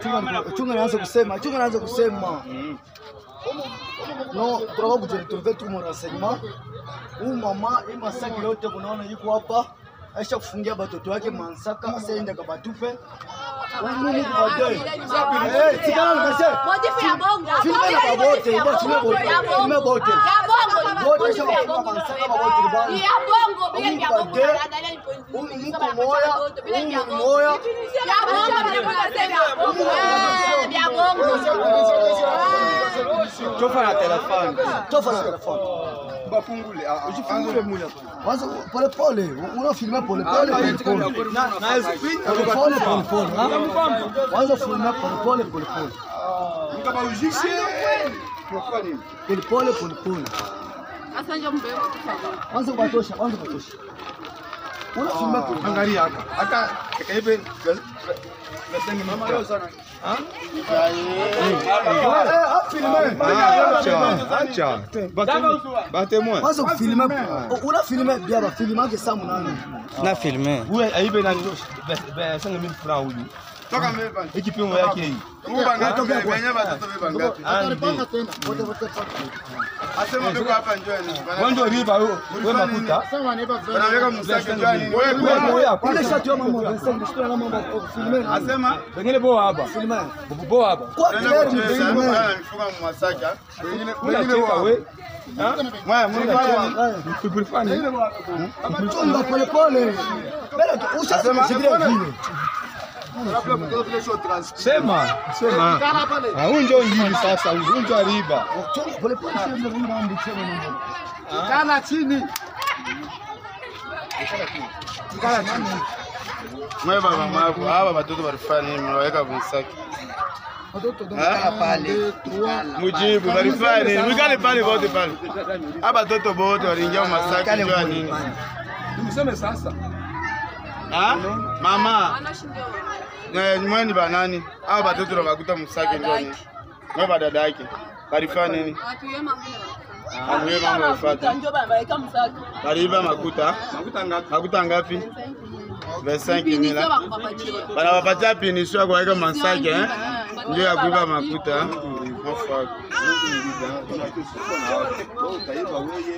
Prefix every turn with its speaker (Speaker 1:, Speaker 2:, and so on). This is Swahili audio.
Speaker 1: chunga chunga naanza kusema chunga naanza kusema no tunataka kujiretrouver tu mon renseignement huyu mama hii masaki yote kunaona yuko hapa aisha kufungia batoto wake mansaka asaenda kabatupe Mungu kubadili. Eh, tikana nikase.
Speaker 2: Motifu ya bongo.
Speaker 1: Filme na babote, ibo filme bote.
Speaker 2: Ya bongo.
Speaker 1: Filme bote.
Speaker 2: Ya bongo.
Speaker 1: Bote
Speaker 2: Motifu
Speaker 1: shaka
Speaker 2: ya
Speaker 1: kufunga
Speaker 2: bongo.
Speaker 1: mansaka babote libani.
Speaker 2: Ya bongo, bila ya bongo.
Speaker 1: Umupade.
Speaker 2: Angalia ni point.
Speaker 1: Huyu
Speaker 2: Bila
Speaker 1: mko
Speaker 2: ya
Speaker 1: moya,
Speaker 2: bongo, bila ya
Speaker 1: huyu
Speaker 2: bongo.
Speaker 1: moya.
Speaker 2: Ya bongo, bila ya bongo. Eh, ya bongo.
Speaker 3: Chofa na telefoni.
Speaker 1: Tofa na telefoni.
Speaker 3: Bafungule. ah, ah,
Speaker 1: Usifungule mula. Kwanza pole pole, unafilma pole pole pole pole.
Speaker 3: Na na speed
Speaker 1: Pole pole pole pole. ha? Kwanza filma pole pole pole pole.
Speaker 3: Mkaba ujishe. Kwa nini?
Speaker 1: Pole pole pole pole.
Speaker 2: Sasa ndio mbeo.
Speaker 1: Kwanza kubatosha, kwanza kubatosha. Unafilma pole.
Speaker 3: Angalia haka. Haka kaibe. Nasema mama leo sana. Ah?
Speaker 1: Eh, afilme.
Speaker 3: Acha, acha. Bate moi.
Speaker 1: Kwanza kufilma. Unafilma bia ba filma ke samu nani?
Speaker 4: na filme
Speaker 3: Huyu aibe nani? Be 5000 francs huyu. Toka mbele. Hiki pimo yake hii.
Speaker 5: Kuba ngapi? Wenyewe watoto beba ngapi?
Speaker 1: Ataripanga tena. Wote wote wote.
Speaker 5: Asema beko hapa njoni.
Speaker 3: Wando riba wewe wewe makuta.
Speaker 5: Wanaweka msaki njoni. Wewe
Speaker 3: Wewe
Speaker 5: kwa
Speaker 3: wewe hapa.
Speaker 1: Ile shati ya mama Vincent ndio na mama filme.
Speaker 5: asema
Speaker 3: Pengine bo hapa.
Speaker 1: Filme.
Speaker 3: Bo hapa.
Speaker 1: Kwa
Speaker 5: nenda
Speaker 1: clair ni
Speaker 5: kucheza
Speaker 1: filme.
Speaker 5: na mifuka mwasaki. Wengine
Speaker 3: Mimi
Speaker 5: wengine
Speaker 3: nacheka
Speaker 5: wa.
Speaker 3: wewe. Ah?
Speaker 5: Mwa mwa
Speaker 3: Kulifanya.
Speaker 1: Chunga pole pole. Bela ushasema sikia vile.
Speaker 3: Sema, sema. Ah, huyu ndio ngili sasa, huyu ndio riba.
Speaker 1: Chunga pole pole sio ndio huyu mambo chema mambo.
Speaker 5: kana chini. Mwe baba mabu, hawa watoto walifanya nini? Mwaweka msaki.
Speaker 1: Watoto ndio
Speaker 4: pale
Speaker 5: Mujibu, walifanya nini? Mwikale pale wote pale. Hapa watoto wote waliingia masaki njoo nini?
Speaker 3: Tumseme sasa.
Speaker 5: Ah? Mama. Eh, mweni banani? Hao batoto nabakuta msaki njoo nini? Mwe badada yake. Walifanya nini? Aniwe mama wafuata. Baliiba makuta.
Speaker 3: Makuta ngapi?
Speaker 5: Makuta ngapi? 25 mila. Banawapatia pinisho ya kuweka masaki eh? Ndio ya kuiba makuta. Mafaka.
Speaker 3: Utaiba wewe.